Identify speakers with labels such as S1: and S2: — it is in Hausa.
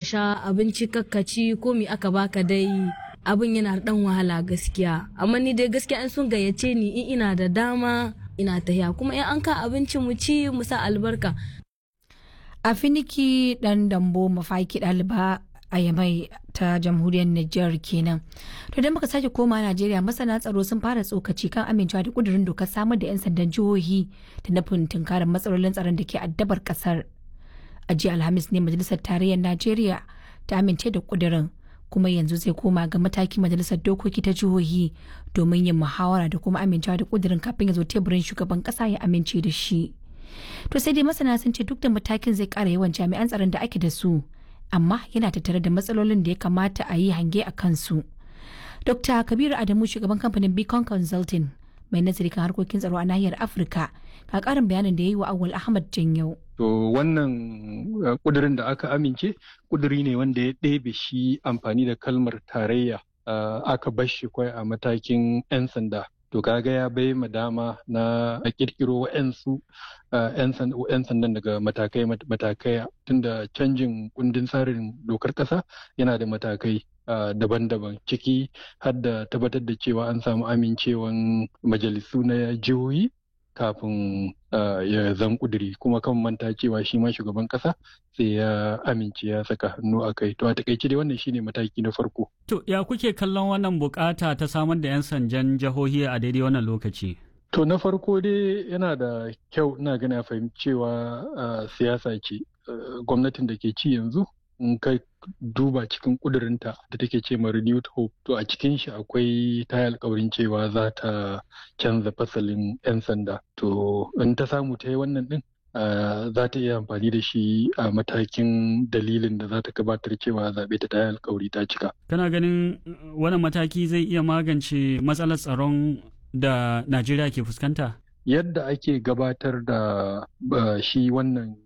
S1: sha abinci kakkaci ko mi aka baka dai abin yana da dan wahala gaskiya amma ni dai gaskiya in sun gayyace ni in ina da dama ina tahiya kuma in an ka abinci mu ci mu sa albarka
S2: a finiki dan dambo mafaki ɗaliba a yamai ta jamhuriyar Nijar kenan. To idan muka sake koma Najeriya masana tsaro sun fara tsokaci kan amincewa da kudurin dokar samar da 'yan sandan jihohi da nufin tunkarar matsalolin tsaron da ke addabar kasar. A jiya Alhamis ne Majalisar Tarayyar Najeriya ta amince da kudurin kuma yanzu zai koma ga mataki Majalisar Dokoki ta jihohi domin yin muhawara da kuma amincewa da kudurin kafin ya zo teburin shugaban kasa ya amince da shi. To sai dai masana sun ce duk da matakin zai kara yawan jami'an tsaron da ake da su. amma yana tattare da matsalolin da ya kamata a yi hange a kansu. Dr. Kabiru Adamu shugaban kamfanin Beacon Consulting mai nazari kan harkokin tsaro a nahiyar Afirka ga karin bayanin da ya yi wa Awul Ahmad Janyau.
S3: To wannan kudirin da aka amince kuduri ne wanda ya ɗebe shi amfani da kalmar tarayya aka bar shi kwai a matakin 'yan sanda. To kaga ya bai ma dama na a kirkiro wa'yansu 'yan sandan daga matakai matakai tunda canjin kundin tsarin dokar ƙasa yana da matakai daban-daban ciki har da tabbatar da cewa an samu amincewan majalisu na jihohi kafin ya zan kuduri kuma kan manta cewa shi ma shugaban kasa sai ya amince ya saka hannu a kai to a takaice dai wannan shine mataki na farko
S4: to ya kuke kallon wannan bukata ta samar da yan sanjan jihohi a daidai wannan lokaci
S3: to na farko dai yana da kyau ina gani a fahimci cewa siyasa ce gwamnatin da ke ci yanzu in kai duba cikin kudurinta da take ce ma renewed hope to a cikin shi akwai ta alkawarin cewa za ta canza fasalin 'yan sanda to in ta samu ta yi wannan din za ta iya amfani da shi a matakin dalilin da za ta gabatar cewa zaɓe ta ta alkawari ta cika
S4: kana ganin wannan mataki zai iya magance matsalar tsaron da najeriya ke fuskanta
S3: yadda ake gabatar da shi wannan